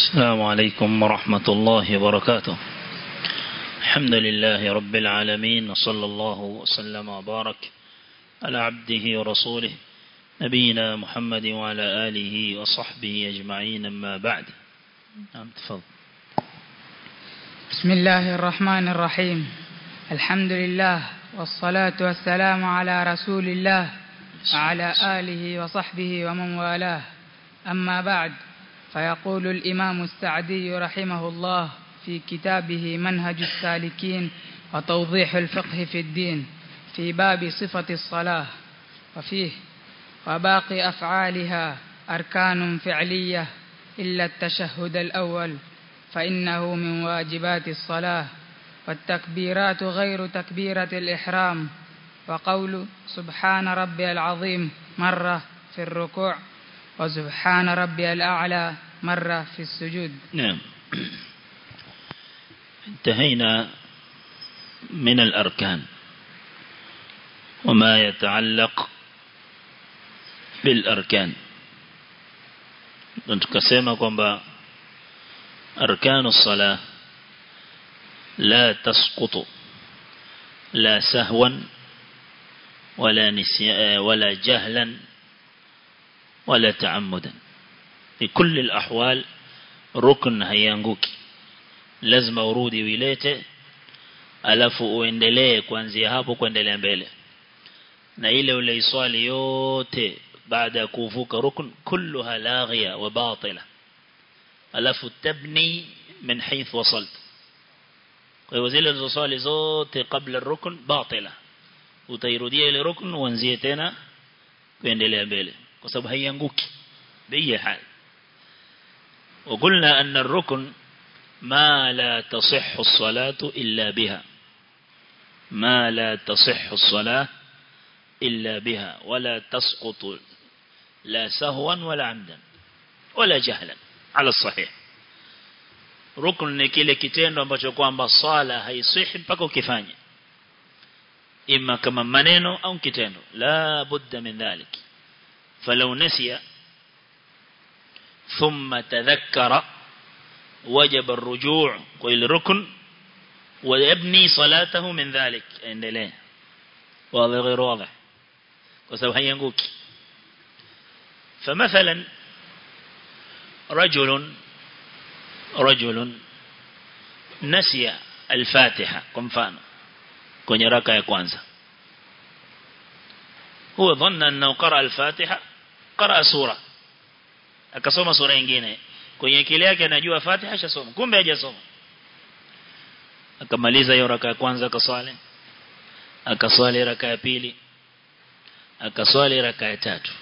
السلام عليكم ورحمة الله وبركاته الحمد لله رب العالمين وصلى الله وسلم وبارك على عبده ورسوله نبينا محمد وعلى آله وصحبه أجمعين أما بعد نعم تفضل بسم الله الرحمن الرحيم الحمد لله والصلاة والسلام على رسول الله وعلى آله وصحبه ومن والاه أما بعد فيقول الإمام السعدي رحمه الله في كتابه منهج السالكين وتوضيح الفقه في الدين في باب صفة الصلاة وفيه وباقي أفعالها أركان فعلية إلا التشهد الأول فإنه من واجبات الصلاة والتكبيرات غير تكبيرة الإحرام وقول سبحان ربي العظيم مرة في الركوع وسبحان ربي الأعلى مرة في السجود نعم انتهينا من الأركان وما يتعلق بالأركان tukasema kwamba أركان الصلاة لا تسقط لا سهوا ولا نسيا ولا جهلا ولا تعمدا في كل الأحوال ركن haianguki lazima urudi uilete alafu uendelee kuanzia hapo kuendelea mbele na ile uleiswali yote baada ya kuvuka rukun kulluha laghiya wa batila alafu tabni min hayth wasalt kwa hivyo zile zilizoswali zote kabla rukun batila utairudia ile rukun uanzie tena kuendelea mbele kwa sababu haianguki bei hali وقلنا أن الركن ما لا تصح الصلاة إلا بها ما لا تصح الصلاة إلا بها ولا تسقط لا سهوا ولا عمدا ولا جهلا على الصحيح rukun ni kile kitendo ambacho kwamba swala haisihi mpaka ukifanye ima kama maneno au kitendo la budda min dhalik falau nasiya thumma tadhakkara wajib الرجوع kwa rukun ويبني صلاته من ذلك endelee واضح غير واضح kwa sababu haianguki فمثلا رجل رجل نسي الفاتحة kwa mfano kwenye raka ya kwanza huwa dhanna annahu qara al-fatiha qara sura akasoma sura nyingine kwenye akili yake anajua fatiha shasoma kumbe hajasoma akamaliza hiyo raka ya kwanza akaswali akaswali raka ya pili akaswali raka ya tatu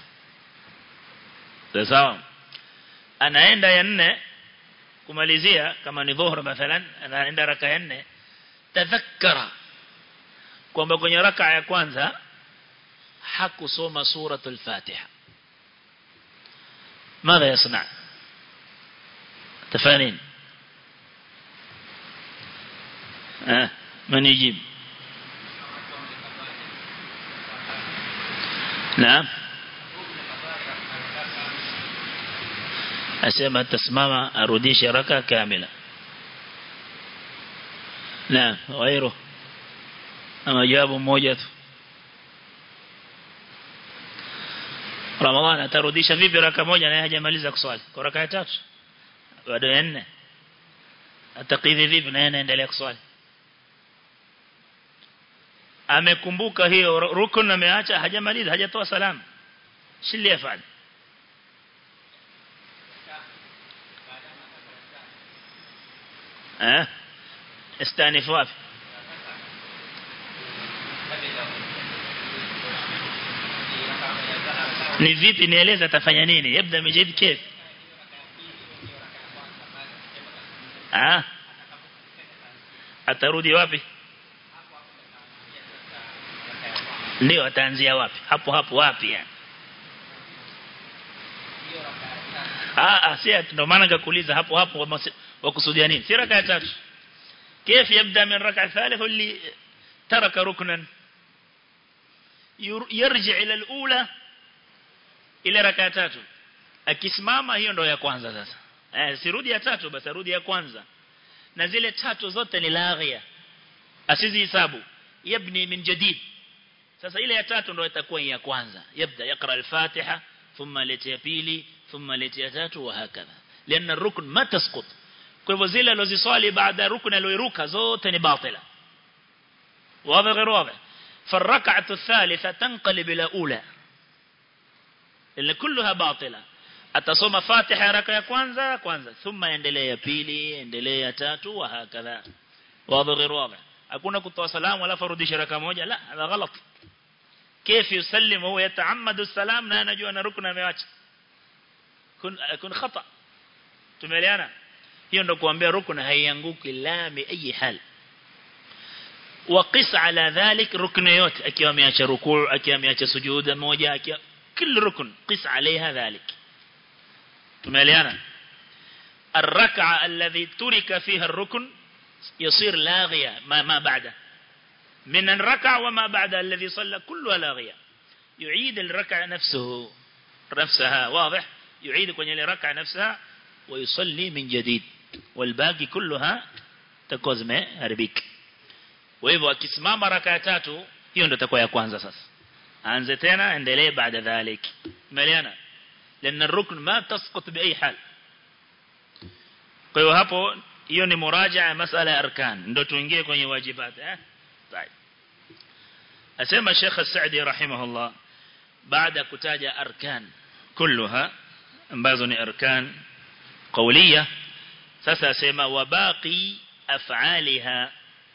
sawa anaenda ya nne kumalizia kama ni dhuhur mathalan anaenda raka ya nne tadhakkara kwamba kwenye raka ya kwanza hakusoma suratul fatiha ماذا يصنع تفانين آه من يجيب نعم asema atasimama arudishe raka kamila na wairu ama jawabu moja tu Ramadhani atarudisha vipi raka moja na hajamaliza kuswali kwa raka ya tatu bado ya nne atakidhi vipi na anaendelea kuswali amekumbuka hiyo rukun ameacha hajamaliza hajatoa salamu shili afanye eh استانف wapi ni vipi nieleza atafanya nini yabda mijid kif ah atarudi wapi ndio ataanzia wapi hapo hapo wapi yani ah ah si ndio maana nikakuuliza hapo hapo wakusudia nini si raka ya tatu كيف يبدأ من ركعة ثالث اللي ترك ركنا يرجع إلى الأولى إلى ركعة tatu akisimama hiyo ndo ya kwanza sasa eh sirudi ya tatu basi arudi ya kwanza na zile tatu zote ni laghia asizihesabu yabni min jadid sasa ile ya tatu ndio itakuwa ya kwanza yabda yakra al-fatiha thumma leti ya pili thumma leti ya tatu wa hakadha lianna rukn ma tasqut kwa hivyo zile alizoswali baada rukn aliyoruka zote ni batila wazi غير واضح فالركعه الثالثه تنقلب الى اولى اللي كلها باطله atasoma fatiha raka ya kwanza kwanza thumma endelea ya pili endelea ya tatu wa hakadha wazi غير واضح hakuna kutoa salamu alafu arudisha raka moja la hada ghalat كيف يسلم وهو يتعمد السلام na anajua na rukna ameacha kun kun khata tumeelewana hiyo ndio kuambia rukna haianguki la bi ayi hal وقس على ذلك ركن yote akiwa ameacha rukuu akiwa ameacha sujuda moja akiwa kila rukun qis عليها ذلك tumeelewana الركعه الذي ترك فيها الركن يصير لاغيه ما ما بعده من الركعه وما بعد الذي صلى كلها لاغيه يعيد الركعه نفسه نفسها واضح يعيد kwenye ile raka نفسها ويصلي من جديد والباقي كلها تكون zimeharibika kwa hivyo akisimama raka ya tatu hiyo ndio itakuwa ya kwanza sasa aanze tena endelee baada dhalik umeelewana لان الركن ما تسقط باي حال kwa hiyo hapo hiyo ni muraja'a masala ya arkan ndio tuingie kwenye wajibat eh طيب asema Sheikh As-Sa'di rahimahullah baada kutaja arkan kulluha ambazo ni arkan qawliya sasa asema wabaqi af'aliha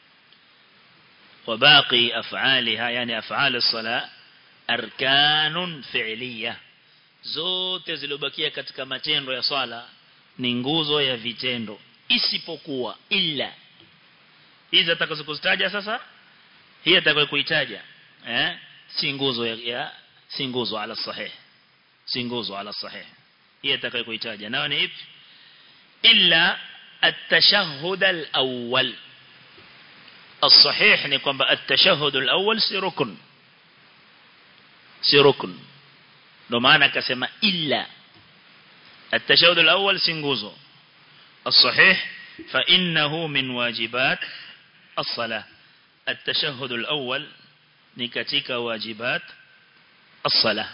وباقي أفعالها يعني أفعال الصلاة أركان فعلية zote zilobakia katika matendo ya swala ni nguzo ya vitendo isipokuwa illa hizi atakazokuzitaja sasa hii atakayokuitaja eh si nguzo ya, ya si nguzo ala sahih si nguzo ala sahih hii atakayokuitaja nao ni ipi illa at-tashahhud al-awwal الصحيح ni kwamba at-tashahhud al-awwal si rukun si rukun ndo maana akasema illa at-tashahhud al-awwal si nguzo الصحيح فإنه من واجبات الصلاة التشهد الأول نكتك واجبات الصلاة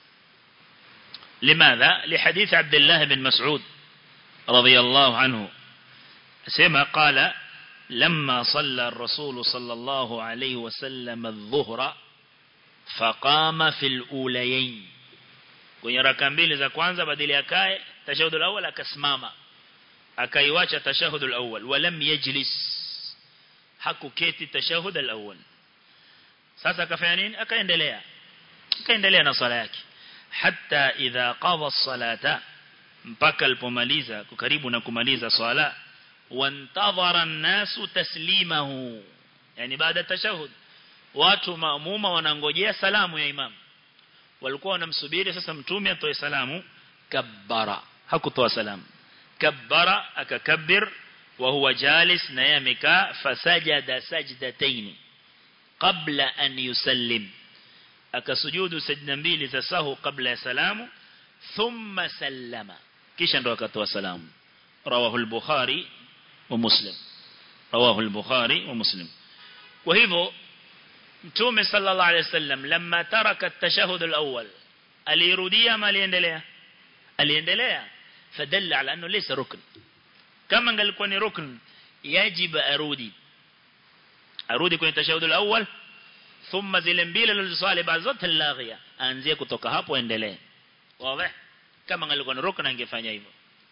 لماذا؟ لحديث عبد الله بن مسعود رضي الله عنه سمع قال لما صلى الرسول صلى الله عليه وسلم الظهر فقام في الأوليين kwenye raka mbili za kwanza badili akae tashahud al-awwal akasimama akaiwacha tashahud al-awwal walam yajlis hakuketi tashahud al-awwal sasa akafanya nini akaendelea akaendelea na sala yake hatta idha qada as-salata mpaka alipomaliza karibu na kumaliza swala wantadhara an-nasu taslimahu yani baada tashahud watu maamuma wanangojea salamu ya imam walikuwa wanamsubiri sasa mtume atoe salamu kabbara hakutoa salamu kabbara akakabbir wa huwa jalis na yeye amekaa fasajada sajdataini qabla an yusallim akasujudu sajda mbili za sahu kabla ya salamu thumma sallama kisha ndo akatoa salamu rawahu al-bukhari wa muslim rawahu al-bukhari wa muslim kwa hivyo mtume sallallahu alayhi wasallam lamma taraka at-tashahhud al-awwal alirudia ama aliendelea aliendelea fadalla ala annahu laysa rukn kama angalikuwa ni rukn yajib arudi arudi kwenye tashahhud al-awwal thumma zile mbili alizosali baada zote laghia aanzie kutoka hapo endelee wazi kama angalikuwa ni rukn angefanya hivyo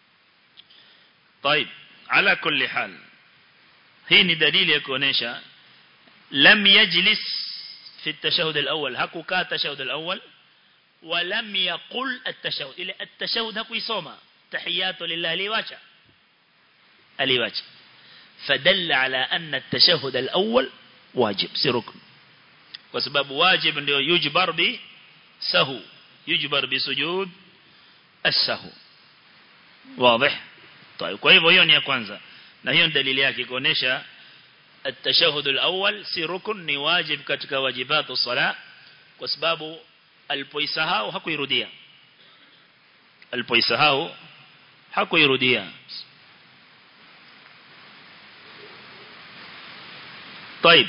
طيب على كل حال hii ni dalili ya kuonesha lam yajlis في التشهد الأول هكو كا التشهد الأول ولم يقل التشهد إلى التشهد هكو يسوما تحيات لله ليواجه ليواجه فدل على أن التشهد الأول واجب سركن وسبب واجب يجبر بسهو يجبر بسجود السهو واضح طيب kwa hivyo hiyo ni ya kwanza na hiyo dalili yake kuonesha التشهد الأول si rukun ni wajib katika wajibatu sala kwa sababu alipoisahau hakuirudia alipoisahau hakuirudia طيب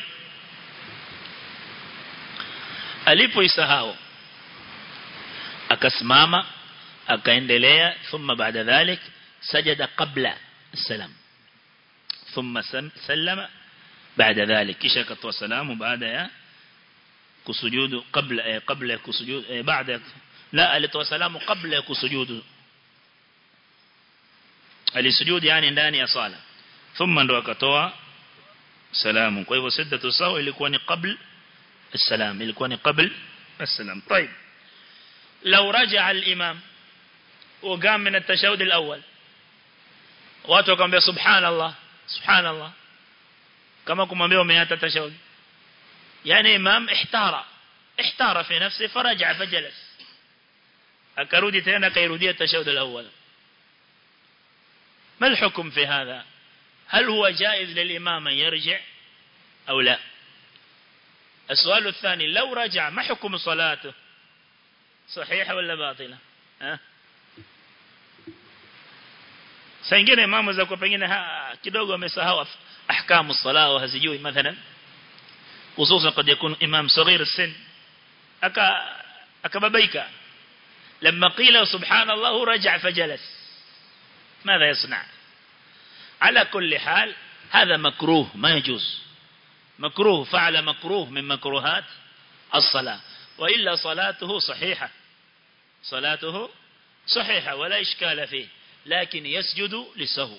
alipoisahau akasimama akaendelea thumma baada dhalik sajada qabla السلام ثم سلم بعد ذلك kisha akatoa salamu baada ya kusujudu kabla eh, kabla ya kusujudu eh, baada la alitoa salamu kabla ya kusujudu alisujudu yani ndani ya sala thumma ndo akatoa salamu kwa hivyo siddatu sawa ilikuwa ni qabla السلام ilikuwa ni qabla السلام طيب لو رجع الامام وقام من التشهد الاول watu wakamwambia subhanallah subhanallah kama kumwambia umeata tashahud yani imam ihtara ihtara fi nafsi faraja fajalas akarudi tena kairudia tashahud al-awwal ما الحكم في هذا هل هو جائز للإمام أن يرجع أو لا السؤال الثاني لو رجع ما حكم صلاته صحيحة ولا باطلة ها saa nyingine imamu za kwa pengine kidogo amesahau ahkamu sala au hazijui mathalan hususan قد يكون imam صغير السن aka akababaika لما قيل سبحان الله رجع فجلس ماذا يصنع على كل حال هذا مكروه ما يجوز مكروه فعل مكروه من مكروهات الصلاة وإلا صلاته صحيحة صلاته صحيحة ولا إشكال فيه لكن يسجد للسهو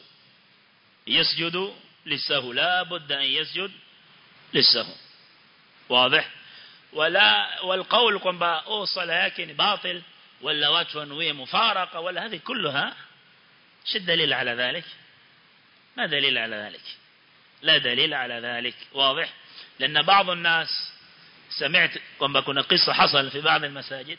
يسجد للسهو لا بد أن يسجد للسهو واضح ولا والقول kwamba oh sala yake ni batil wala watu wanuie mufaraka wala هذه كلها شو الدليل على ذلك ما دليل على ذلك لا دليل على ذلك واضح لأن بعض الناس سمعت kwamba kuna قصة حصل في بعض المساجد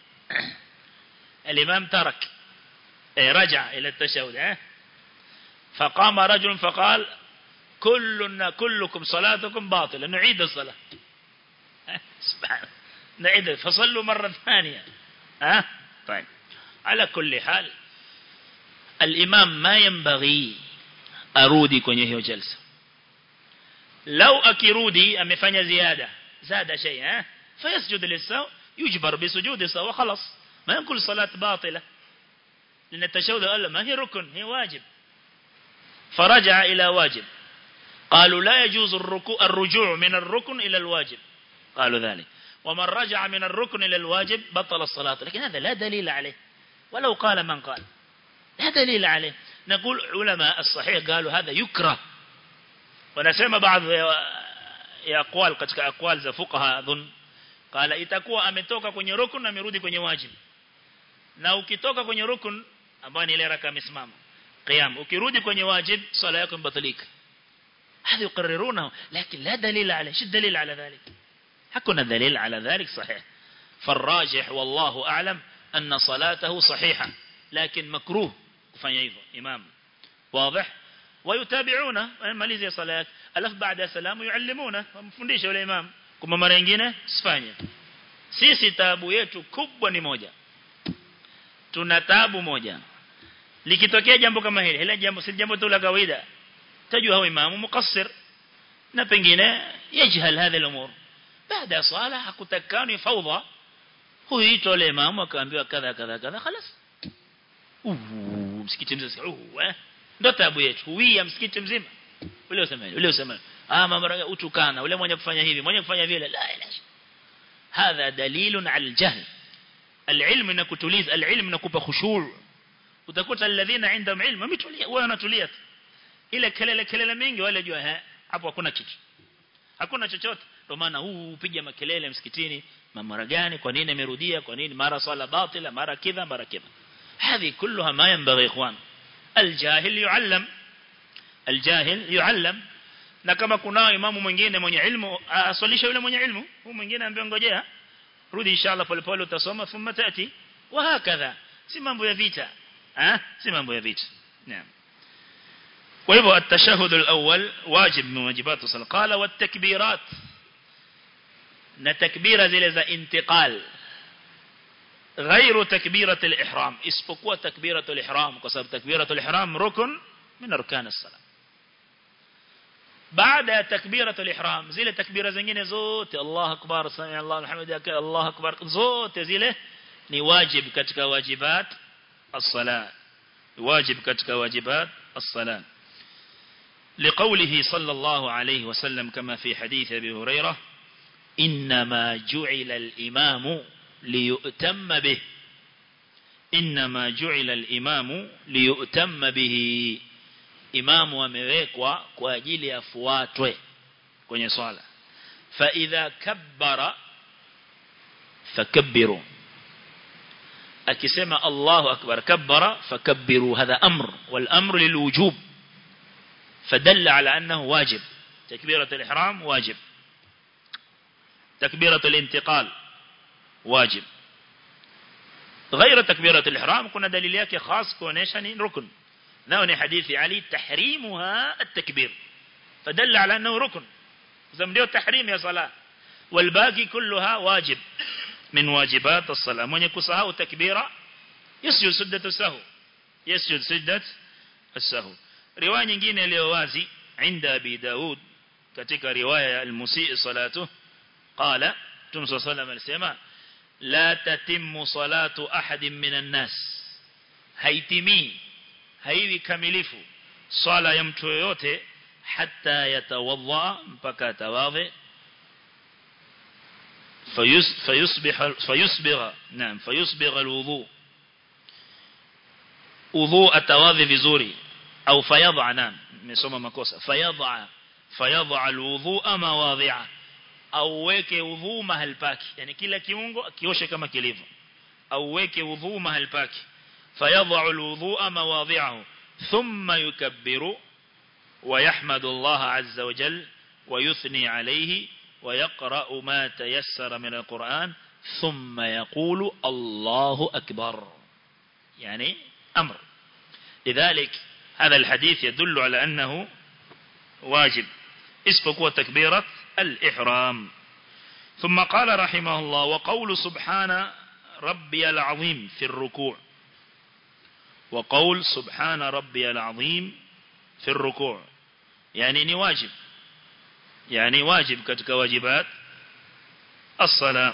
الإمام ترك رجع إلى التشهد فقام رجل فقال كلنا كلكم صلاتكم باطلة نعيد الصلاة سبحان نعيد فصلوا مرة ثانية ها طيب على كل حال الإمام ما ينبغي أرودي kwenye hiyo jalsa لو akirudi amefanya ziada زاد شيء ها فيسجد للسهو يجبر بسجود السهو خلاص ما ينقل صلاة باطلة لأن التشهد قال ما هي ركن هي واجب فرجع إلى واجب قالوا لا يجوز الركوع الرجوع من الركن إلى الواجب قالوا ذلك ومن رجع من الركن إلى الواجب بطل الصلاة لكن هذا لا دليل عليه ولو قال من قال لا دليل عليه نقول علماء الصحيح قالوا هذا يكره ونسمى بعض ya aqwal katika aqwal za fuqaha dhun qala itakuwa ametoka kwenye rukun na amerudi kwenye wajib na ukitoka kwenye rukun ambayo ni ile raka amesimama qiyam ukirudi kwenye wajib swala yako imebatilika هذا يقررونه لكن لا دليل عليه شو الدليل على ذلك حكنا دليل على ذلك صحيح فالراجح والله أعلم أن صلاته صحيحة لكن مكروه kufanya hivyo imam واضح ويتابعونه malizie sala yake alafu baada ya salamu yuallimuna wamfundisha yule imam kwa mara nyingine sifanye sisi taabu yetu kubwa ni moja tuna taabu moja likitokea jambo kama hili hili jambo si jambo tu la kawaida tajua huyo imamu mukassir na pengine yajhal hadha al-umur baada ya swala hakutakani fawdha huyu itole imamu akaambiwa kadha kadha kadha خلاص msikiti mzima uh eh ndo tabu yetu huia msikiti mzima ule usemaje ule usemaje ah mama utukana ule mwenye kufanya hivi mwenye kufanya vile la ilaha hadha dalilun ala aljahl alilm inakutuliza alilm inakupa khushu' utakuta alladhina indahum ilm wametulia wao wanatulia ile kelele kelele mingi wale jua hapo hakuna kitu hakuna chochote ndio maana huu upiga makelele msikitini mara gani kwa nini amerudia kwa nini mara swala batila mara kidha mara kidha هذه كلها ما ينبغي إخوان الجاهل يعلم الجاهل يعلم na kama kunao imamu mwingine mwenye ilmu aswalisha yule mwenye ilmu huyu mwingine ambaye ngojea rudi inshallah pole pole utasoma thumma tati wa hakadha si mambo ya vita ah si mambo ya vita naam kwa hivyo at-tashahhud al-awwal wajib min wajibat as-salat qala wat-takbirat na takbira zile za intiqal غير تكبيرة الإحرام isipokuwa تكبيرة الإحرام kwa sababu تكبيرة الإحرام ركن من أركان الصلاة baada ya takbiratul ihram zile takbira zingine zote Allah akbar sami Allah alhamdulillah Allah akbar zote zile ni wajib katika wajibat as-salat wajib katika wajibat as-salat لقوله صلى الله عليه وسلم كما في حديث أبي هريرة إنما جعل الإمام ليؤتم به إنما جعل الإمام ليؤتم به imamu amewekwa kwa ajili afuatwe kwenye swala fa idha kabbara fakabbiru akisema Allahu akbar kabbara fakabbiru hadha amr wal amru lil wujub fadalla ala annahu wajib takbirat al ihram wajib takbirat al intiqal wajib غير تكبيرة الإحرام كنا دليل yake خاص kuonesha ni rukun ناوني حديث علي تحريمها التكبير فدل على أنه ركن زمديو تحريم يا صلاة والباقي كلها واجب من واجبات الصلاة من يكسها تكبيرا يسجد سدة السهو يسجد سدة السهو رواية nyingine iliyo wazi عند أبي داود katika riwaya al-musii salatu qala tumsa sallam alisema la tatimmu salatu ahadin minan nas haitimii haiwi kamilifu swala ya mtu yoyote hata yatawadha mpaka tawadhi فيصبح فيصبغ نعم فيصبغ الوضوء وضوء التواضي vizuri au fayadha naam nimesoma makosa fayadha fayadha alwudhu mawadhi'a au weke udhu mahali pake yani kila kiungo kioshe kama kilivyo au weke udhu mahali pake فيضع الوضوء مواضعه ثم يكبر ويحمد الله عز وجل ويثني عليه ويقرأ ما تيسر من القرآن ثم يقول الله أكبر يعني أمر لذلك هذا الحديث يدل على أنه واجب اسبق تكبيرة الإحرام ثم قال رحمه الله وقول سبحان ربي العظيم في الركوع وقول سبحان ربي العظيم في الركوع يعني ني واجب يعني واجب كتك واجبات الصلاة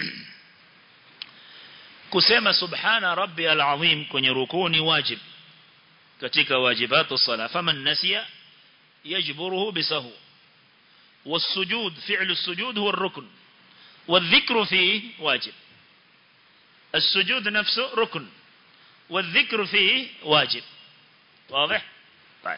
كسيما سبحان ربي العظيم كن ركوني واجب كتك واجبات الصلاة فمن نسي يجبره بسهو والسجود فعل السجود هو الركن والذكر فيه واجب السجود نفسه ركن والذكر فيه واجب واضح طيب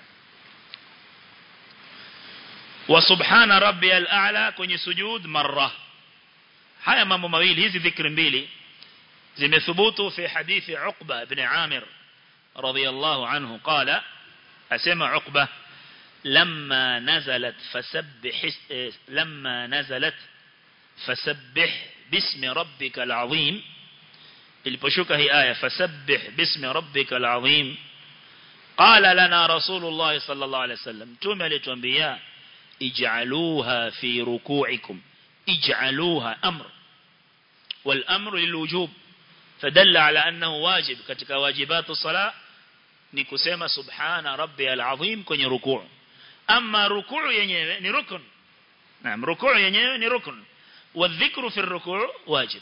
وسبحان ربي الأعلى كوني سجود مرة haya mambo mawili hizi dhikri mbili zimethubutu fi hadithi Uqba ibn Amir radiyallahu anhu qala asema Uqba lamma nazalat fasabbih lamma nazalat fasabbih bismi rabbikal azim iliposhuka hii aya fasabbih bismi rabbikal azim qala lana rasulullah sallallahu alaihi wasallam tume alituambia ij'aluha fi ruku'ikum ij'aluha amr wal amru lil wujub fadalla ala annahu wajib katika wajibatu sala ni kusema subhana rabbiyal azim kwenye rukuu ama rukuu yenyewe ni rukun naam rukuu yenyewe ni rukun والذكر في الركوع واجب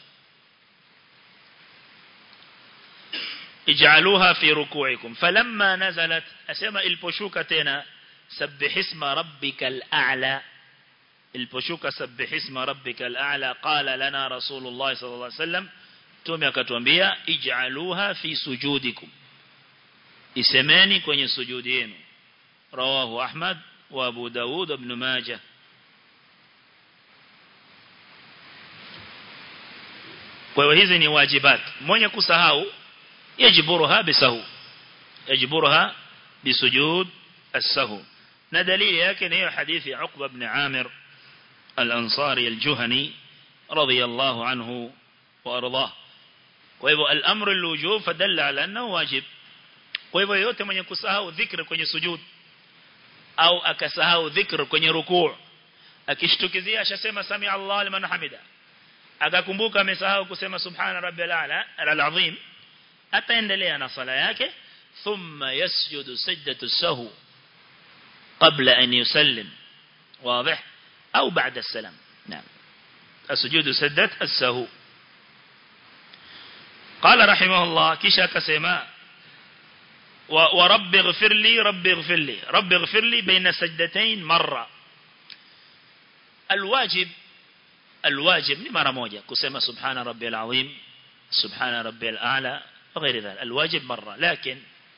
اجعلوها في ركوعكم فلما نزلت أسمى البشوكة تنا سبح اسم ربك الأعلى البشوكة سبح اسم ربك الأعلى قال لنا رسول الله صلى الله عليه وسلم تومي akatuambia ij'aluha fi sujudikum isemeni kwenye sujudi yenu rawahu ahmad wa abu daud ibn majah kwa hiyo hizi ni wajibat mwenye kusahau yajiburuha bisahu yajiburuha bisujud as-sahu na dalili yake ni hiyo hadithi ya Uqba ibn Amir al-Ansari al-Juhani radiyallahu anhu wa ardah kwa hivyo al-amru al-wujub fadalla ala annahu wajib kwa hivyo yote mwenye kusahau dhikr kwenye sujud au akasahau dhikr kwenye rukuu akishtukizia ashasema sami Allah liman hamida akakumbuka amesahau kusema subhana rabbiyal a'la al-azim ataendelea na sala yake thumma yasjudu sajdatu sahu qabla an yusallim واضح أو بعد السلام نعم السجود سدة السهو قال رحمه الله كيشا كسيما ورب اغفر لي رب اغفر لي رب اغفر لي بين سجدتين مرة الواجب الواجب لمرة موجة كسيما سبحان ربي العظيم سبحان ربي الأعلى وغير ذلك الواجب مرة لكن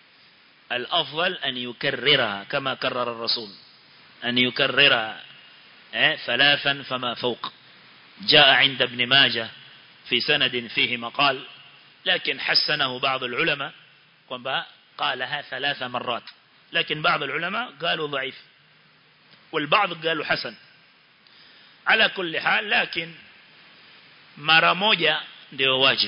الأفضل أن يكررها كما كرر الرسول أن يكررها ثلاثا فما فوق جاء عند ابن ماجه في سند فيه مقال لكن حسنه بعض العلماء قالها ثلاث مرات لكن بعض العلماء قالوا ضعيف والبعض قالوا حسن على كل حال لكن mara moja ndio wajib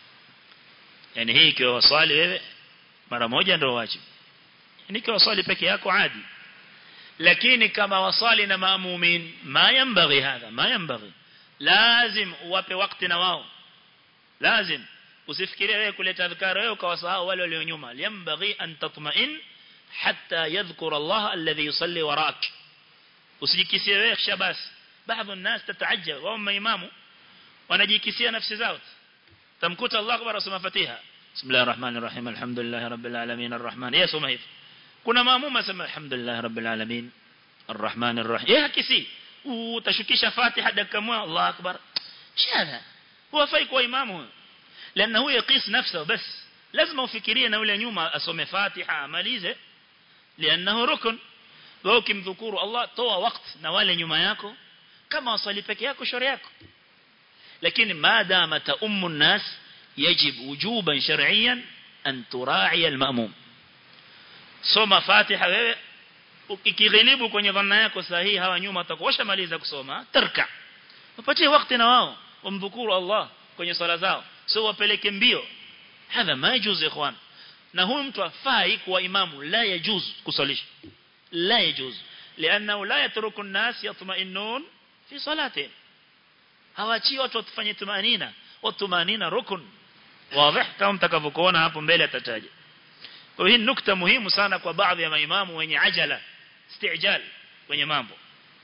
yani hii ikiwa wasali wewe mara moja ndio wajib yani ikiwa wasali peke yako adi lakini kama wasali na maamumin ma yanbaghi hadha ma yanbaghi lazim uwape wakati na wao lazim usifikirie wewe kuleta adhkar wewe ukawasahau wale walio nyuma yanbaghi an tatma'in hatta yadhkur Allah alladhi yusalli warak usijikisie wewe kisha basi baadhi الناس تتعجب wao maimamu wanajikisia nafsi zao tamkuta Allah akbar asoma fatiha bismillahir rahmanir rahim alhamdulillahi rabbil alamin arrahman yasoma hivi kuna maamuma sema alhamdulillah rabbil alamin arrahmanir rahim yeye hakisi utashukisha fatiha dakika moja Allah akbar shada huwa fai kwa imamu لانه هو يقيس نفسه بس لازم ufikirie na yule nyuma asome fatiha amalize لانه ركن wewe ukimdhukuru Allah toa wakati na wale nyuma yako kama wasali peke yako shauri yako lakini maadama ta ummu nas يجب وجوبا شرعيا أن تراعي المأموم soma Fatiha wewe ukighilibu kwenye dhanna yako sahihi hawa nyuma watakuosha maliza kusoma tarka upatie wakati na wao umdhukuru Allah kwenye swala zao sio wapeleke mbio hadha ma yajuz ikhwan na huyu mtu afai kuwa imamu la yajuz kusalisha la yajuz لانه لا يترك الناس يطمئنون في صلاتهم hawachi watu watufanye tumanina watumanina rukun wazi kama mtakavyokuona hapo mbele atataja kwa hii nukta muhimu sana kwa baadhi ya maimamu wenye ajala istijal kwenye mambo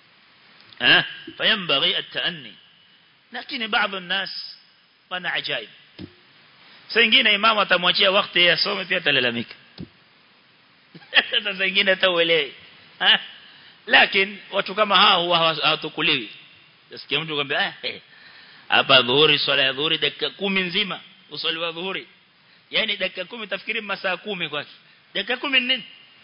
eh fayambaghi at-taanni lakini baadhi ya nas wana ajaib sasa ingine imamu atamwachia wakati yeye asome pia atalalamika sasa ingine atauelewi eh lakini watu kama hao huwa hawatukuliwi nasikia mtu kwambia eh hapa dhuhuri swala ya dhuhuri dakika kumi nzima uswali wa dhuhuri yani dakika kumi tafikiri masaa kumi kwake dakika kumi nini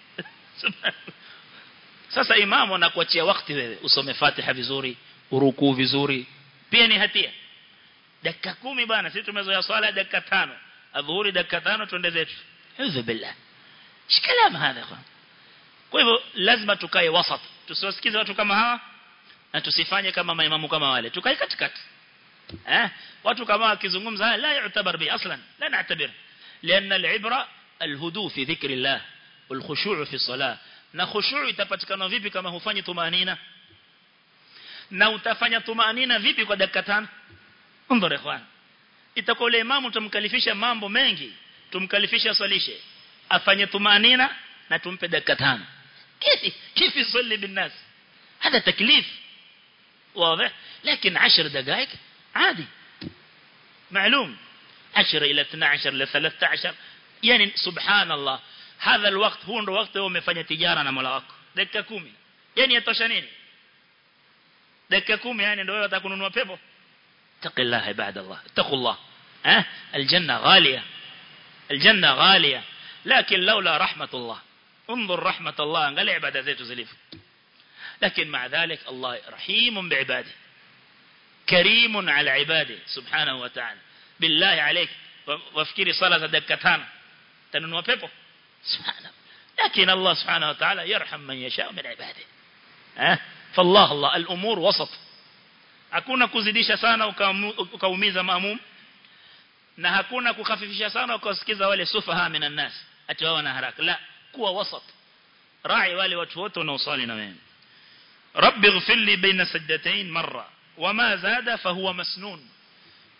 sasa imamu anakuachia wakati wewe usome Fatiha vizuri urukuu vizuri pia ni hatia dakika kumi bana sisi tumezoea swala dakika tano adhuhuri dakika tano tuende zetu hizo billah shikalama hadha kwa kwa hivyo lazima tukae wasat tusiwasikize watu kama hawa na tusifanye kama maimamu kama wale tukae katikati eh watu kama wakizungumza la yu'tabar bi aslan la na'tabir لأن العبرة الهدوء في ذكر الله والخشوع في الصلاة na khushu' itapatikana vipi kama hufanyi tumanina na utafanya tumanina vipi kwa dakika tano ndio ikhwan itakuwa ile imamu tumkalifisha mambo mengi tumkalifisha swalishe afanye tumanina na tumpe dakika tano kifi kifi يصلي بالناس هذا تكليف واضح لكن 10 دقائق عادي معلوم 10 إلى 12 إلى 13 يعني سبحان الله هذا الوقت هو ndo wakati wewe umefanya tijara na Mola wako dakika 10 yani yatosha nini dakika 10 yani ndio wewe utakununua pepo taqillah ibadallah taqullah ها الجنة غالية الجنة غالية لكن لولا رحمة الله انظر رحمة الله قال عبادة زيت زليف لكن مع ذلك الله رحيم بعباده كريم على عباده سبحانه وتعالى بالله عليك وافكري صلاة دكتان تننوا بيبو سبحانه لكن الله سبحانه وتعالى يرحم من يشاء من عباده ها فالله الله الأمور وسط hakuna kuzidisha sana ukaumiza maamum na hakuna kukhafifisha sana ukasikiza wale sufaha minan nas ati wao na haraka la kuwa wasat rai wale watu wote wanaosali na wewe rabbi ighfir li baina sajdatayn marra wama zada fahuwa masnun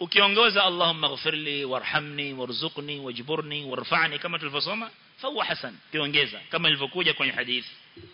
ukiongoza Allahumma ighfirli warhamni warzuqni wajburni warfa'ni kama tulivyosoma fahuwa hasan kiongeza kama ilivyokuja kwenye hadithi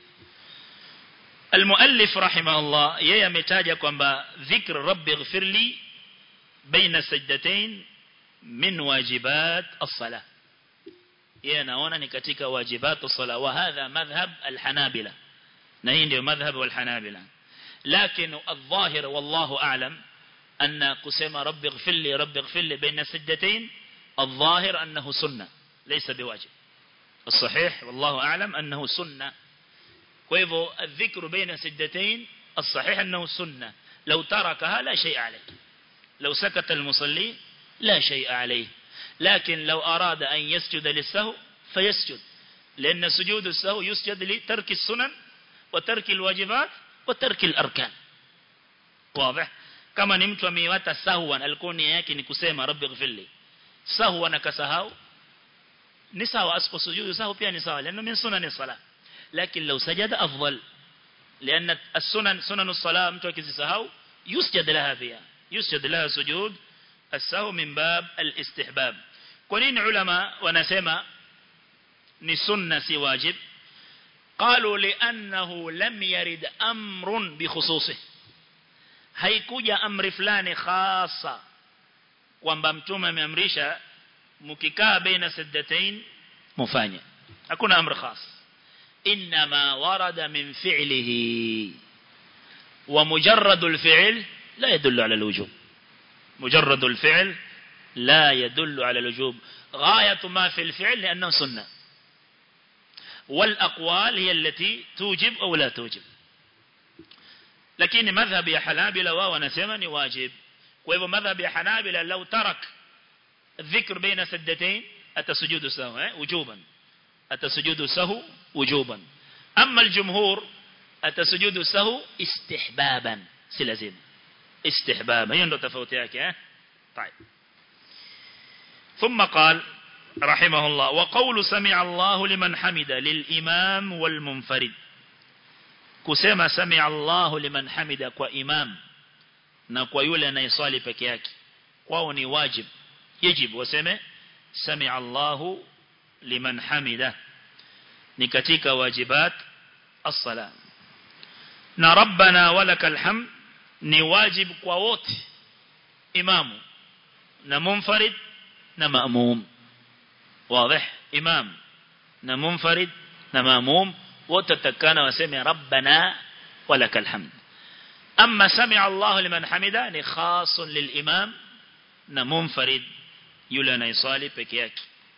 المؤلف رحمه الله yeye ametaja kwamba dhikr rabbi ighfirli baina sajdatain min wajibat as-salah yeye anaona ni katika wajibat as-salah wa hadha madhhab al-hanabila na hii ndio madhhab wal-hanabila lakini adh-dhahir wallahu a'lam anna kusema rabbi ighfirli rabbi ighfirli baina sajdatain الظاهر أنه سنة ليس بواجب الصحيح والله أعلم أنه سنة وإذا الذكر بين سجدتين الصحيح أنه سنة لو تركها لا شيء عليه لو سكت المصلي لا شيء عليه لكن لو أراد أن يسجد للسهو فيسجد لأن سجود السهو يسجد لترك السنن وترك الواجبات وترك الأركان واضح kama ni mtu ameiwata sahwan alikuwa nia yake ni kusema rabbi ighfirli sahwan akasahau ni sawa asiposujudu sahau pia ni sawa lano min sunan salah lakini law sajada afdal لأن السنن سنن الصلاة mtu akisahau yusjad laha fiha yusjad laha sujud السهو من باب الاستحباب kwa nini ulama wanasema ni sunna si wajib قالوا لأنه لم يرد أمر بخصوصه haikuja amri fulani khasa kwamba mtume ameamrisha mkikaa baina sajdatain mufanye hakuna amri khas inma warada min fi'lihi wa mujarrad al-fi'l la yadullu ala al-wujub mujarrad al-fi'l la yadullu ala al-wujub غايه ما في الفعل لانه سنه والاقوال هي التي توجب او لا توجب lakini madhhabi ya Hanabila wao wanasema ni wajib kwa hivyo madhhabi ya Hanabila lau tarak dhikr baina sajdatain atasujudu sawa eh wujuban atasujudu sahu wujuban amma aljumhur atasujudu sahu istihbaban si lazima istihbaba hiyo ndo tofauti yake eh طيب ثم قال رحمه الله وقول سمع الله لمن حمد للإمام والمنفرد kusema sami Allahu liman hamida kwa imam na kwa yule anayeswali peke yake kwao ni wajib yajib waseme sami Allahu liman hamida ni katika wajibat as-sala na rabbana walakal hamd ni wajib kwa wote imamu na munfarid na maamum wazi imam na munfarid na maamum وتتكانا وسمع ربنا ولك الحمد أما سمع الله لمن حمده خاص للإمام نمنفرد يلنا يصالي بكياك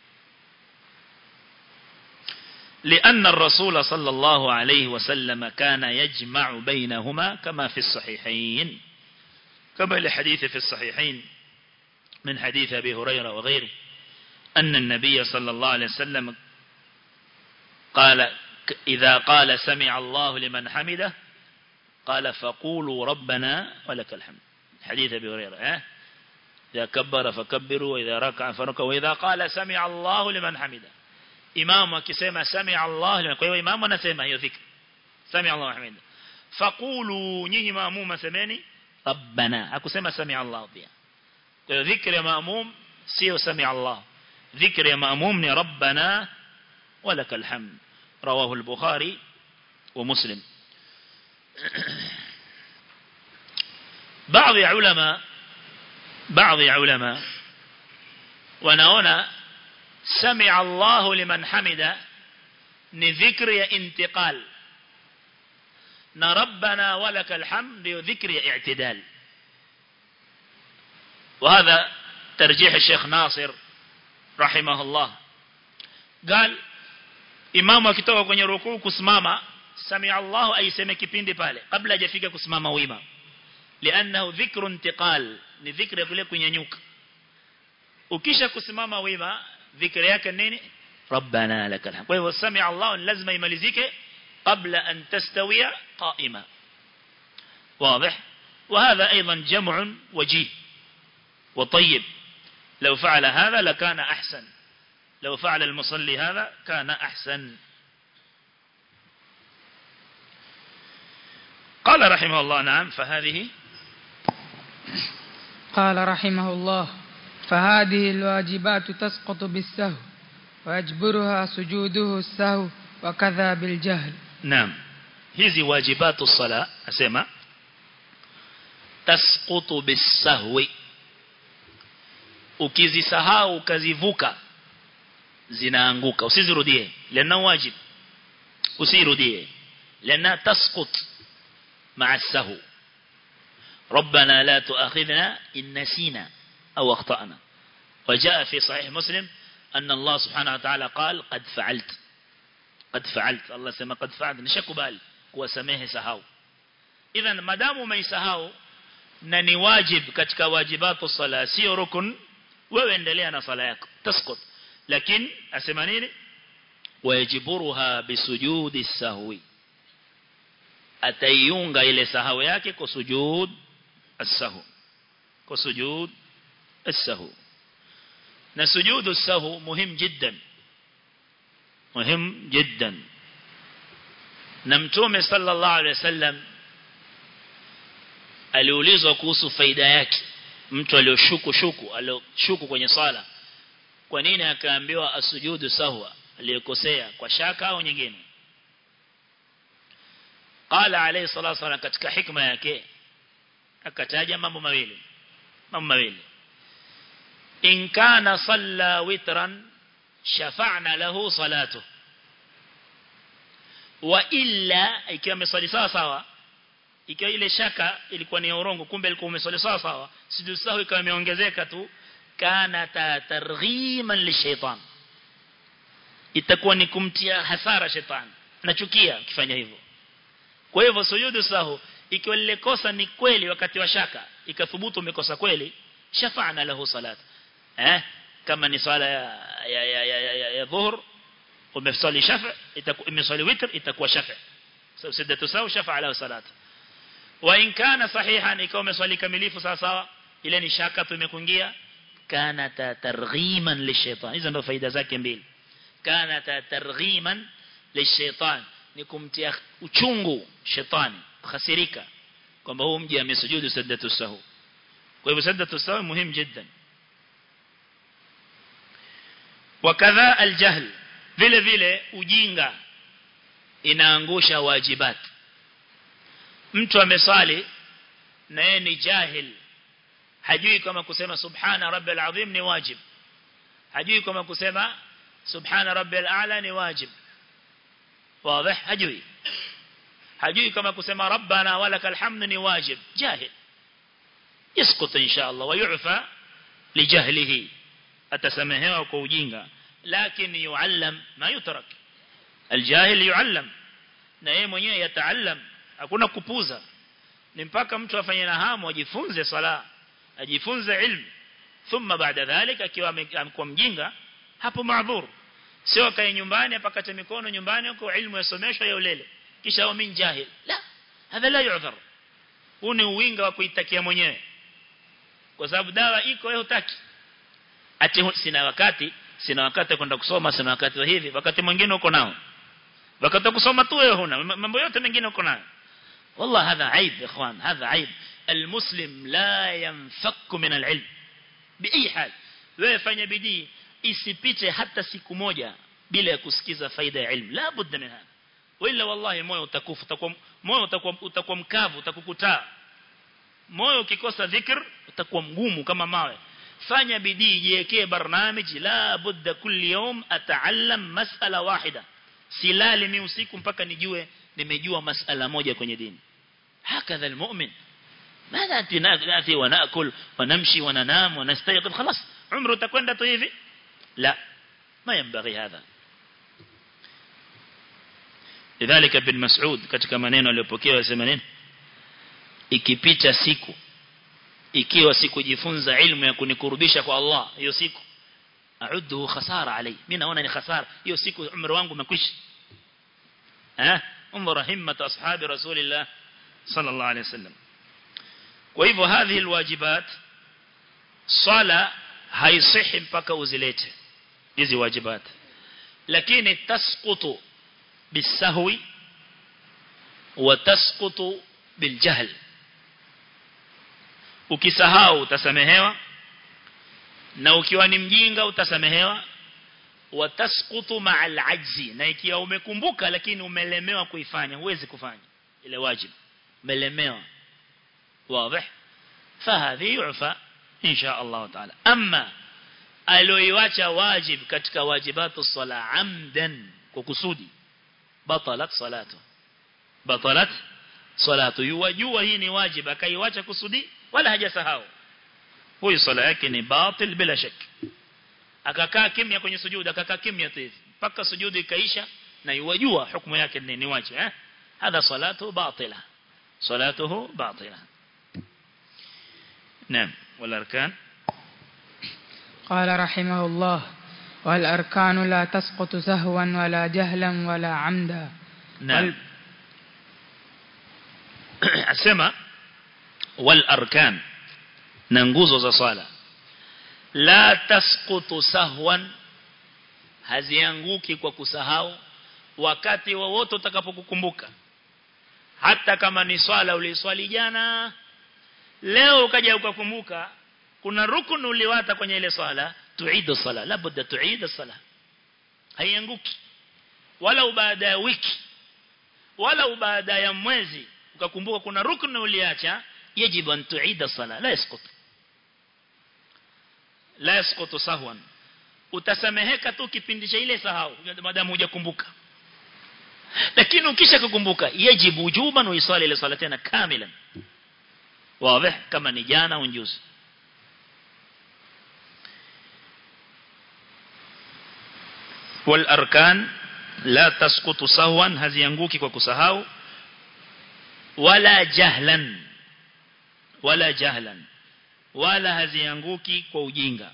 لأن الرسول صلى الله عليه وسلم كان يجمع بينهما كما في الصحيحين كما الحديث في الصحيحين من حديث أبي هريرة وغيره أن النبي صلى الله عليه وسلم قال إذا قال سمع الله لمن حمده قال فقولوا ربنا ولك الحمد حديث أبي هريرة اه؟ إذا كبر فكبروا وإذا ركع فركعوا وإذا قال سمع الله لمن حمده إمام كسيما سمع الله لمن قوي إمام ونسيما هي ذكر سمع الله حمده فقولوا نيني مأموم سميني ربنا أكو سيما سمع الله بها ذكر يا مأموم سيو سمع الله ذكر يا مأموم ربنا ولك الحمد رواه البخاري ومسلم بعض علماء بعض علماء ونهنا سمع الله لمن حمد نذكر انتقال نربنا ولك الحمد ذكر اعتدال وهذا ترجيح الشيخ ناصر رحمه الله قال imamu akitoka kwenye rukuu kusimama sami Allahu aiseme kipindi pale kabla hajafika kusimama wima lianahu dhikru intiqal ni dhikri ya kule kunyanyuka ukisha kusimama wima dhikri yake nini rabbana lakal hamd kwa hivyo sami Allah lazima imalizike kabla an tastawiya qa'ima واضح وهذا أيضا جمع وجيه وطيب لو فعل هذا لكان أحسن لو فعل المصلي هذا كان أحسن قال رحمه الله نعم فهذه قال رحمه الله فهذه الواجبات تسقط بالسهو ويجبرها سجوده السهو وكذا بالجهل نعم hizi wajibatu sala asema tasqutu bisahwi ukizisahau ukazivuka zinaanguka usizirudie lana wajib usirudie lana tasqut مع السهو ربنا لا تؤاخذنا إن نسينا أو أخطأنا وجاء في صحيح مسلم أن الله سبحانه وتعالى قال قد فعلت قد فعلت الله سما قد فعلت نشك بال kuwasamehe sahau idhan madamu umeisahau na ni wajib katika wajibatu sala sio rukun wewe endelea na sala yako taskut lakini asema nini wajiburuha bisujudi sahwi ataiunga ile sahau yake kwa sujud as-sahw kwa sujud as-sahw na sujudu as-sahw muhim jiddan muhim jiddan na mtume sallallahu alaihi wasallam aliulizwa kuhusu faida yake mtu aliyoshuku shuku aliyoshuku kwenye sala kwa nini akaambiwa asujudu sahwa aliyokosea kwa shaka au nyingine qala alayhi salatu wasallam katika hikma yake akataja mambo mawili mambo mawili in kana salla witran shafa'na lahu salatuhu wa illa ikiwa ameswali sawa sawa ikiwa ile shaka ilikuwa ni urongo kumbe ilikuwa umeswali sawa sawa sijui sawa ikawa imeongezeka tu kana targhiman lishaitan itakuwa ni kumtia hasara shetani nachukia ukifanya hivyo kwa hivyo sujudu sahu ikiwa lile kosa ni kweli wakati wa shaka ikathubutu umekosa kweli shafa'na lahu salat eh kama ni swala ya ya ya, ya, ya, ya dhuhur umeswali shafa itakuwa imeswali witr itakuwa shafa sababu siddatu sawa shafa ala salat wa in kana sahihan ikawa umeswali kamilifu sawa sawa ile ni shaka tu imekuingia kana targhiman lishaitan hizo ndio faida zake mbili kana targhiman lishaitan ni kumtia uchungu shetani khasirika kwamba huyu mji amesujudu saddatu sahu kwa hivyo saddatu sahu muhimu jiddan wakadha aljahl vile vile ujinga inaangusha wajibat mtu amesali na yeye ni jahil hajui kama kusema subhana rabbil azim ni wajib hajui kama kusema subhana rabbil a'la ni wajib واضح hajui hajui kama kusema rabbana walakal hamd ni wajib jahil يسقط ان شاء الله ويعفى لجهله atasamehewa kwa ujinga lakini yuallam ma yutrak aljahil yuallam na yeye mwenyewe yataallam hakuna kupuza ni mpaka mtu afanye na hamu ajifunze sala ajifunze ilmu thumma baada dhalika akiwa amekuwa mjinga hapo maadhur sio kae nyumbani apakate mikono nyumbani huko ilmu yasomeshwa ya ulele kisha au min jahil la hadha la yu'dhar huu ni uwinga wa kuitakia mwenyewe kwa sababu dawa iko wewe hutaki ati sina wakati sina wakati kwenda kusoma sina wakati wa hivi wakati mwingine uko nao wakati kusoma tu wewe huna mambo yote mengine uko nayo والله هذا عيب يا اخوان هذا عيب المسلم لا ينفك من العلم باي حال wewe fanya bidii isipite hata siku moja bila ya kusikiza faida ya ilmu la budda min hada wala wallahi moyo utakufa utakuwa moyo utakuwa utakuwa mkavu utakukutaa moyo ukikosa dhikr utakuwa mgumu kama mawe fanya bidii jiwekee barnamiji la budda kulli yawm ataallam mas'ala wahida silali mi usiku mpaka nijue nimejua mas'ala moja kwenye dini hakadha almu'min ماذا أنت نأتي ونأكل ونمشي وننام ونستيقظ خلاص عمره تكون tu hivi لا ما ينبغي هذا لذلك ابن مسعود katika maneno aliyopokea yasema nini ikipita siku ikiwa sikujifunza ilmu ya kunikurubisha kwa Allah hiyo siku a'udhu khasara alai mimi naona ni khasara hiyo siku umri wangu umekwisha eh umra himmat ashabi rasulillah sallallahu alayhi wasallam kwa hivyo hadhi alwajibat sala haisihi mpaka uzilete hizi wajibat lakini tasqutu bisahwi wa tasqutu biljahl ukisahau utasamehewa na ukiwa ni mjinga utasamehewa watasqutu ma'al ajzi na ikiwa umekumbuka lakini umelemewa kuifanya huwezi kufanya ile wajibu umelemewa wazi fahadhi yufa insha Allah taala amma aloiwacha wajib katika wajibatu sala amdan kwa kusudi batalat salatu batalat salatu yuwajua hii ni wajib akaiwacha kusudi wala hajasahau huyu sala yake ni batil bila shaka akakaa kimya kwenye sujuda akakaa kimya tu hivi mpaka sujudu ikaisha na yuwajua hukumu yake ni ni wajib eh hadha salatu batila salatuhu batila naam wal arkan قال رحمه الله والأركان لا تسقط سهوا ولا جهلا ولا عمدا نعم asema wal arkan na nguzo za swala la tasqutu sahwan hazianguki kwa kusahau wakati wowote utakapokukumbuka hata kama ni swala uliswali jana leo ukaja ukakumbuka kuna rukun uliwata kwenye ile swala tuidu sala labda tuida sala haianguki wala baada ya wiki wala baada ya mwezi ukakumbuka kuna rukun uliacha yajibu an tuida sala la yasqut la yasqutu sahwan utasameheka tu kipindi cha ile sahau madamu hujakumbuka lakini ukisha kukumbuka yajibu wujuban uisali ile sala tena kamilan wazi kama ni jana au juzi والاركان لا تسقط سهوا hazianguki kwa kusahau wala jahlan wala jahlan wala hazianguki kwa ujinga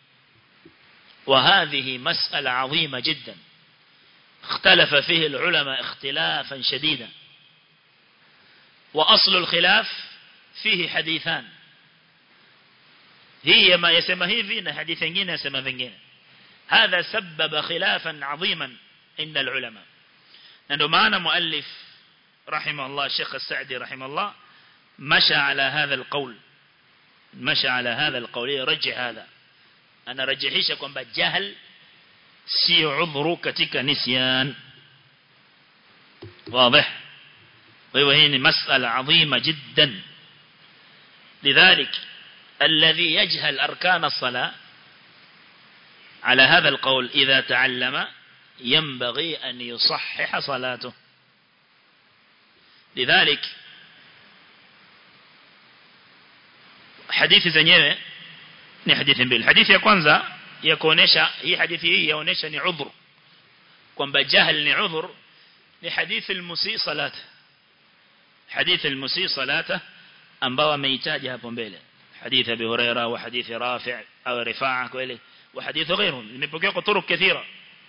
وهذه مسألة عظيمة جدا اختلف فيه العلماء اختلافا شديدا وأصل الخلاف فيه حديثان هي ما يسمى هذي حديث جين يسمى فنجين هذا سبب خلافا عظيما عند العلماء لأنه معنا مؤلف رحمه الله الشيخ السعدي رحمه الله مشى على هذا القول مشى على هذا القول يرجع هذا أنا رجحيش kwamba جهل si udhuru katika nisyan واضح وهو هي مسألة عظيمة جدا لذلك الذي يجهل أركان الصلاة على هذا القول إذا تعلم ينبغي أن يصحح صلاته لذلك حديث zenyewe ni hadithi mbili hadithi ya kwanza ya kuonesha hii hadithi hii yaonesha ni udhur kwamba jahl ni udhur ni hadithi al-musi salata hadithi al-musi salata ambao ameitaja hapo mbele hadithi Abi Huraira wa hadithi Rafi' au Rifa'a kweli wa hadithi غيره imepokea kwa turuq kathira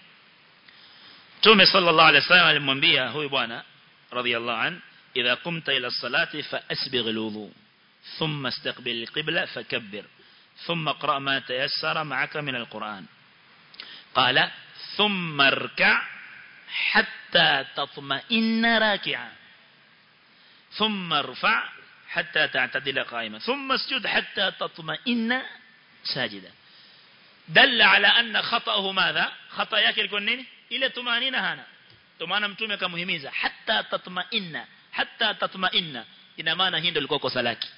Tume sallallahu alaihi wasallam alimwambia huyu bwana radiyallahu an idha qumta ila as-salati fa asbigh al-wudu thumma istaqbil al-qibla fakabbir ثم اقرأ ما تيسر معك من القرآن قال ثم اركع حتى تطمئن راكعا ثم ارفع حتى تعتدل قائما ثم اسجد حتى تطمئن ساجدا دل على أن خطأه ماذا خطأ yake ilikuwa nini ile tumanina hana tumana mtume akamuhimiza hatta tatma'inna hatta tatma'inna ina maana hii ndio ilikuwa kosa lake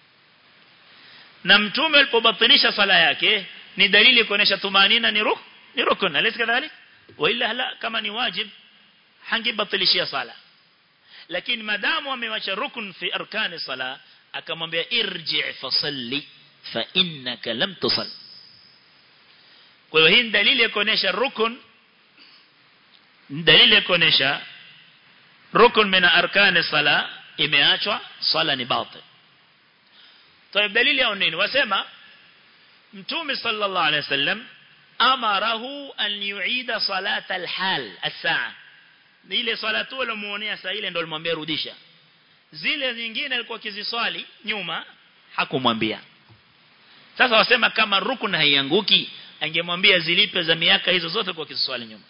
na mtume alipobatilisha sala yake ni dalili kuonesha tumanina ni ruh ni rukun alis kadhalik wa illa la kama ni wajib hangebatilishia sala lakini madamu amewacha rukun fi arkani sala akamwambia irji' fasalli fa innaka lam tusall kwa hiyo hii dalili ya kuonesha rukun dalili ya kuonesha rukun min arkani sala imeachwa sala ni batil طيب دليل yao nini wasema mtume sallallahu alayhi wasallam amarahu an yuida salata alhal as-saa ile salatu alomuonea saa ile ndio alimwambia rudisha zile nyingine alikuwa akiziswali nyuma hakumwambia sasa wasema kama rukun haianguki angemwambia zilipe za miaka hizo zote kwa kiswali nyuma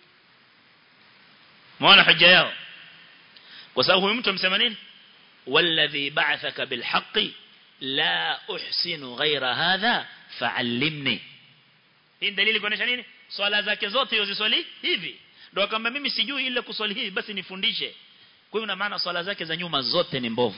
muona hoja yao kwa sababu huyu mtu amsema nini walladhi ba'athaka bilhaqqi la uhsinu ghaira hadha fa'allimni hii dalili kuonesha nini swala zake zote yoziswali hivi ndio kama mimi sijui ile kuswali hivi basi nifundishe kwa hiyo maana swala zake za nyuma zote ni mbovu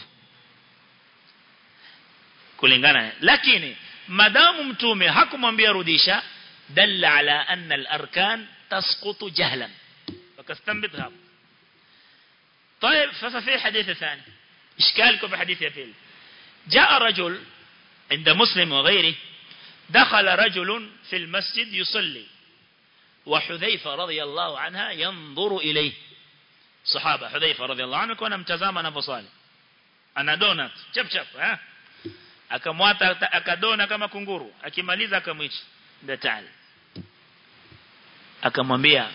kulingana lakini madamu mtume hakumwambia rudisha dalla ala anna al-arkan tasqutu jahlan wakastanbit hapo طيب ففي حديث ثاني إشكالكم في حديث يفيل جاء رجل عند مسلم وغيره دخل رجل في المسجد يصلي وحذيفة رضي الله عنها ينظر إليه صحابة حذيفة رضي الله عنه كنا متزاما نفصالي أنا دونات شب شب ها akamwata akadona kama kunguru akimaliza akamwicha ndio taali akamwambia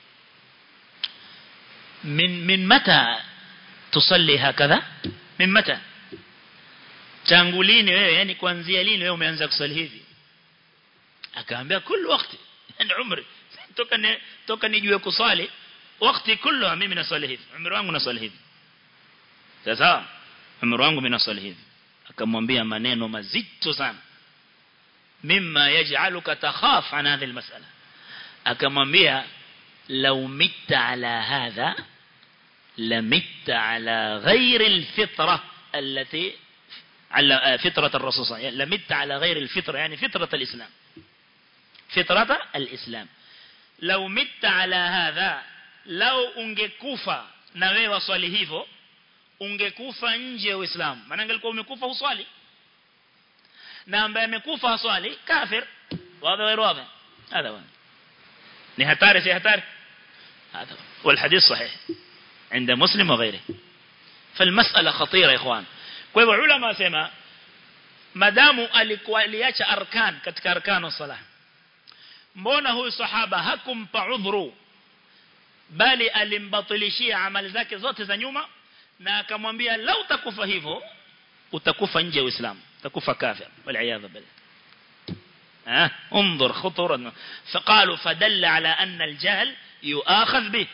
min min mata tusalli hakadha min mata tangu lini wewe yani kuanzia lini wewe umeanza kusali hivi akaambia kila wakati yani umri toka ni toka nijue kusali wakati kullu mimi nasali hivi umri wangu nasali hivi sasa umri wangu mimi nasali hivi akamwambia maneno mazito sana mimma yaj'aluka takhaf an hadhihi almas'ala akamwambia law mitta ala hadha lamitta ala ghayri alfitra allati على فطرة الرسول صلى الله عليه وسلم لمت على غير الفطرة يعني فطرة الإسلام فطرة الإسلام لو مت على هذا لو ungekufa na wewe waswali hivyo ungekufa nje ya Uislamu maana angelikuwa umekufa uswali na ambaye amekufa haswali kafir wazi غير واضح هذا هو ni hatari si hatari هذا والحديث صحيح عند مسلم وغيره فالمسألة خطيرة يا اخوان kwa hivyo ulama wasema madamu alikuwa aliacha arkan katika arkano salah mbona huyu sahaba hakumpa udhuru bali alimbatilishia amali zake zote za nyuma na akamwambia lau utakufa hivyo utakufa nje ya Uislamu utakufa kafir wal billah ها انظر خطورا فقالوا فدل على أن الجهل يؤاخذ به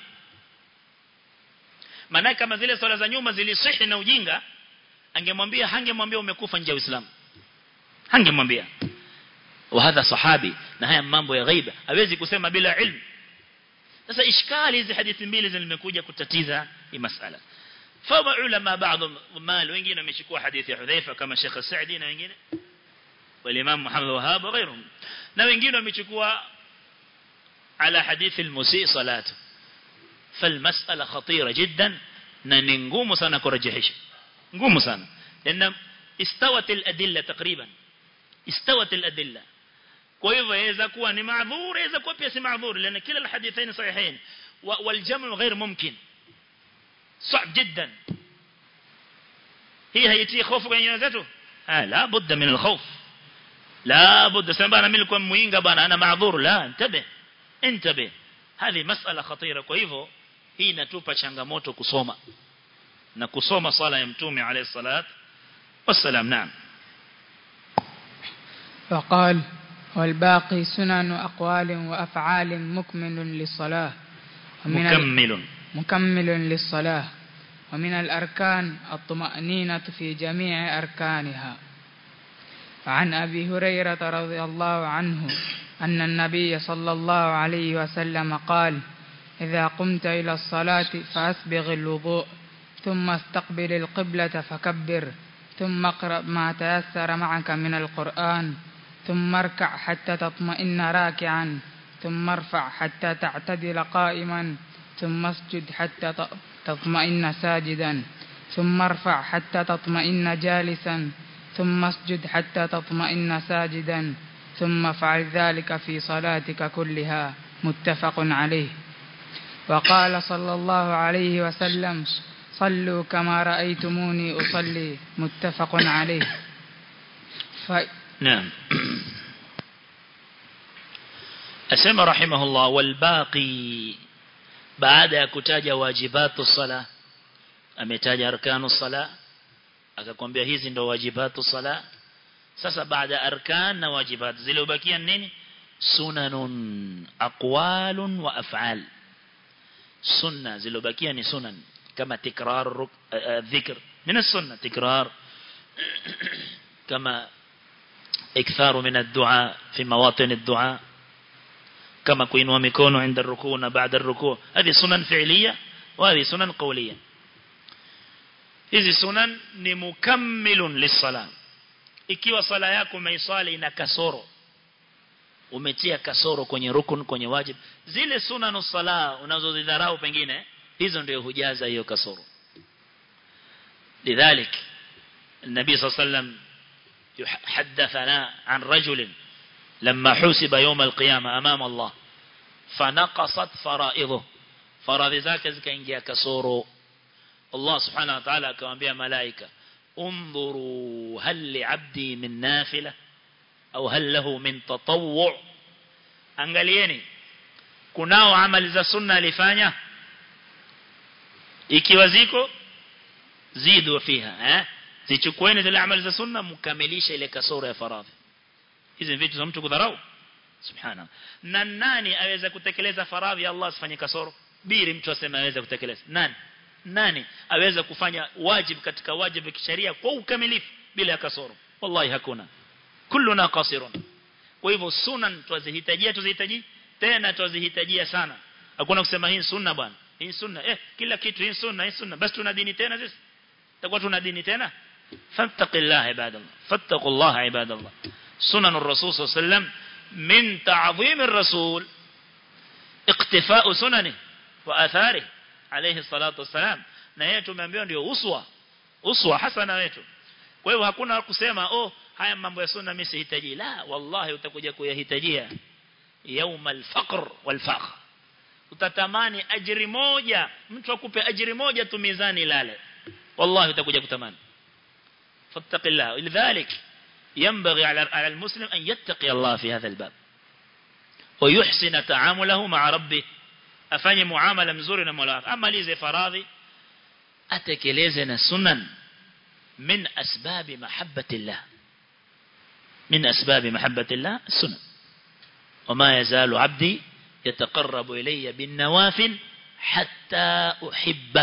maana kama zile swala za nyuma zilisihi na ujinga angemwambia hangemwambia umekufa nje ya Uislamu hangemwambia wa hadha sahabi na haya mambo ya ghaiba hawezi kusema bila ilmu sasa ishkali hizi hadithi mbili zimekuja kutatiza hii masala فما علماء بعض مال wengine wamechukua hadithi ya Hudhaifa kama Sheikh Saadi na wengine والامام محمد وهاب وغيرهم na wengine wamechukua على حديث المسيء صلاته فالمسألة خطيرة جدا na ni ngumu sana kurejesha ngumu sana لان استوت الادله تقريبا استوت الادله kwa hivyo yaweza kuwa ni maadhur yaweza kuwa pia si maadhur لان kila الحديثين صحيحين والجمع غير ممكن صعب جدا هي هيتي خوف kwenye nyoyo zetu ah la budda min alkhawf la budda sema bana mimi nilikuwa muinga bana ana maadhur la intabe intabe hadi masala khatira kwa hivyo hii inatupa changamoto kusoma na kusoma sala ya mtume alayhi salat wassalam naam وقال والباقي سنن أقوال وأفعال مكمل للصلاة ومن ال- مكمل مكمل للصلاة ومن الأركان الطمأنينة في جميع أركانها عن أبي هريرة رضي الله عنه أن النبي صلى الله عليه وسلم قال إذا قمت إلى الصلاة فأسبغ الوضوء ثم استقبل القبلة فكبر ثم اقرأ ما تيسر معك من القرآن ثم اركع حتى تطمئن راكعا ثم ارفع حتى تعتدل قائما ثم اسجد حتى ت- تطمئن ساجدا ثم ارفع حتى تطمئن جالسا ثم اسجد حتى تطمئن ساجدا ثم افعل ذلك في صلاتك كلها متفق عليه وقال صلى الله عليه وسلم صلوا كما رأيتموني أصلي متفق عليه ف... نعم أسمى رحمه الله والباقي بعد كتاج واجبات الصلاة أمتاج أركان الصلاة akakwambia hizi ndo wajibatu sala sasa baada arkan na wajibat zilizobakia nini sunanun aqwalun wa af'al sunna zilizobakia ni sunan kama tikrar dhikr min as-sunna tikrar كما إكثار من الدعاء في مواطن الدعاء كما كوينوا ميكونو عند الركوع بعد الركوع هذه سنن فعلية وهذه سنن قولية hizi sunan ni mukammilun lis-sala ikiwa sala yako umeiswali ina kasoro umetia kasoro kwenye rukun kwenye wajib zile sunanus sala unazozidharau pengine hizo ndio hujaza hiyo kasoro lidhalik النبي صلى الله عليه وسلم حدثنا عن رجل لما حسب يوم القيامة أمام الله فنقصت فرائضه فرائض ذاك زكاينجيا كسورو الله سبحانه وتعالى كما ملائكة انظروا هل لعبدي من نافلة أو هل له من تطوع angalieni kunao amali za sunna alifanya ikiwa ziko zidu fiha eh zichukueni zile amali za sunna mkamilisha ile kasoro ya faradhi hizi vitu za mtu kudharau subhana na nani aweza kutekeleza faradhi ya Allah asifanye kasoro biri mtu aseme aweza kutekeleza nani nani aweza kufanya wajib katika wajib wa kisheria kwa ukamilifu bila kasoro wallahi hakuna kulluna qasirun kwa hivyo sunan tuzihitajia tuzihitaji tena tuzihitajia sana hakuna kusema hii sunna bwana hii sunna eh kila kitu hii sunna hii sunna basi tuna dini tena sisi tutakuwa tuna dini tena fattaqillah ibadallah fattaqullah ibadallah sunan ar-rasul sallallahu alayhi wasallam min ta'zim ar-rasul اقتفاء سننه واثاره عليه الصلاه والسلام na yeye tumeambiwa ndio uswa uswa hasana wetu kwa hiyo hakuna kusema oh haya mambo ya sunna mimi sihitaji la wallahi utakuja kuyahitajia يوم الفقر والفخر utatamani ajiri moja mtu akupe ajiri moja tu mizani lale wallahi utakuja kutamani fattaqillah lidhalik ينبغي على على المسلم أن يتقي الله في هذا الباب ويحسن تعامله مع ربه afanye muamala mzuri na Mola wake ama lize faradhi atekeleze na sunan min asbabi mahabbatillah min asbabi mahabbatillah sunan وما يزال عبدي يتقرب إلي بالنوافل حتى أحبه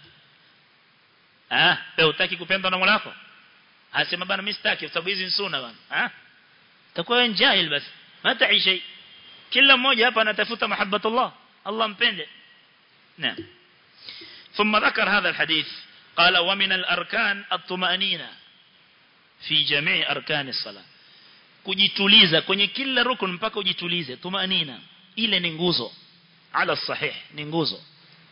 ah wewe utaki kupendwa na Mola wako asema bana mimi sitaki sababu hizi ni sunna bana ah takuwa wewe jahil basi hataishi kila mmoja hapa anatafuta mahabbatullah الله مبند نعم ثم ذكر هذا الحديث قال ومن الأركان الطمأنينة في جميع أركان الصلاة kujituliza kwenye kila rukun mpaka ujitulize tumanina ile ni nguzo ala sahih ni nguzo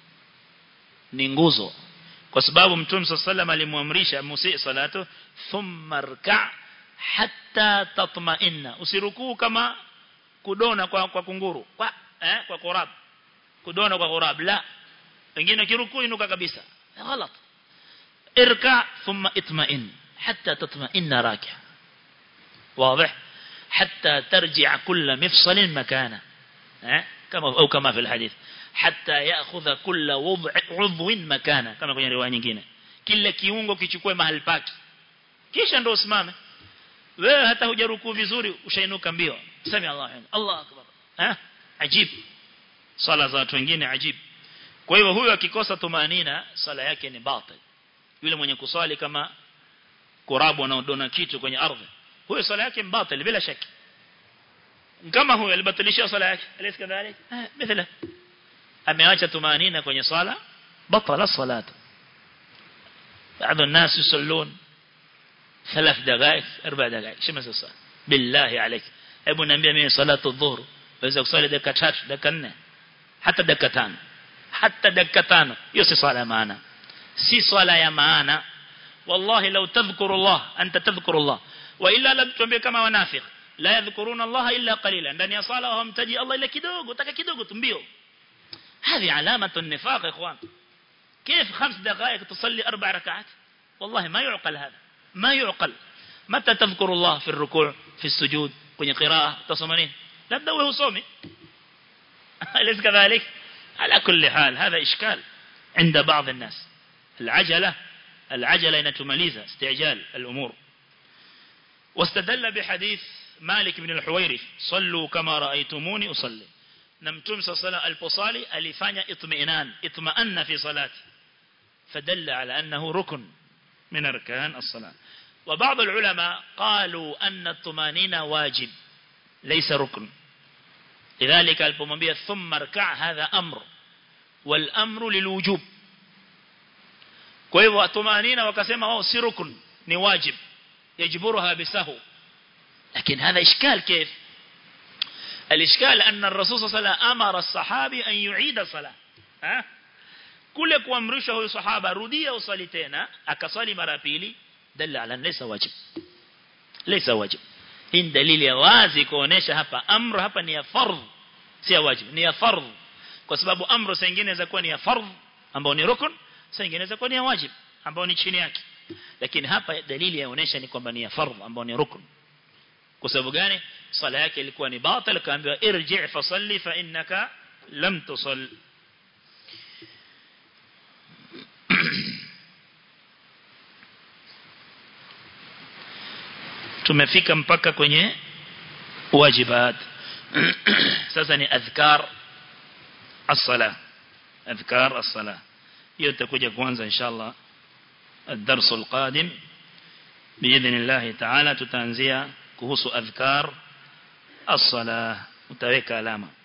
ni nguzo kwa sababu mtume sallallahu alimwamrisha musi salatu thumma rka hatta tatma'inna usirukuu kama kudona kwa, kwa kunguru kwa eh, kwa korab kudona kwa korab la wengine kirukuu inuka kabisa غلط اركع ثم اطمئن حتى تطمئن راكع واضح حتى ترجع كل مفصل مكانه كما أو كما في الحديث حتى يأخذ كل وضع عضو مكانه كما kwenye riwaya nyingine kila kiungo kichukue mahali pake kisha ndio usimame wewe hata hujarukuu vizuri ushainuka mbio sami Allah Allah akbar eh ajib sala za watu wengine ajib kwa hivyo huyo akikosa tumanina sala yake ni batil yule mwenye kuswali kama kurabu anaodona kitu kwenye ardhi huyo sala yake mbatil bila shaki kama huyo alibatilisha sala yake alaysa kadhalik mithla ameacha tumanina kwenye sala batala salatu بعض الناس يصلون ثلاث دقائق اربع دقائق شو مثل الصلاه بالله عليك hebu niambia mimi salatu dhuhur waweza kusali dakika 3 dakika 4 hata dakika 5 hata dakika 5 hiyo si swala ya maana si swala ya maana wallahi law tadhkuru Allah anta tadhkuru Allah wa illa lam tuambie kama wanafiq la yadhkuruna Allah illa qalila ndani ya sala hawamtaji Allah ila kidogo taka kidogo tumbio هذه علامة النفاق يا اخوان كيف خمس دقائق تصلي اربع ركعات والله ما يعقل هذا ما يعقل متى تذكر الله في الركوع في السجود kwenye قراءة تصومين labda wewe usomi أليس كذلك على كل حال هذا إشكال عند بعض الناس العجلة العجلة إنتماليزة استعجال الأمور واستدل بحديث مالك بن الحويرث صلوا كما رأيتموني أصلي نمتم صلى الله عليه وسلم البصالي ألفانيا اطمئنان اطمأن في صلاته فدل على أنه ركن من أركان الصلاة وبعض العلماء قالوا أن الطمانينة واجب ليس ركن لذلك البومبيا ثم اركع هذا أمر والأمر للوجوب kwa hivyo tumanina wakasema wao si rukun ni wajib yajiburuha bisahu lakini hadha ishkal كيف الاشكال ان الرسول صلى الله عليه وسلم امر الصحابي ان يعيد الصلاه ها kule kuamrisha huyo sahaba rudia usali tena akasali mara pili dalla ala laysa wajib laysa wajib hii dalili ya wazi kuonesha hapa amru hapa ni ya fardh si ya wajib ni ya fardh kwa sababu amru saa nyingine inaweza kuwa ni ya fardh ambao ni rukun saa nyingine inaweza kuwa ni ya wajib ambao ni chini yake lakini hapa dalili yaonesha ni kwamba ni ya fardh ambao ni rukun kwa sababu gani sala yake ilikuwa ni batil kaambiwa irji' fasalli fa innaka lam tusall tumefika mpaka kwenye wajibat sasa ni adhkar as-sala adhkar as-sala hiyo tutakuja kuanza inshallah الدرس القادم بإذن الله تعالى تتنزيا كهوس أذكار الصلاة متوكى علامة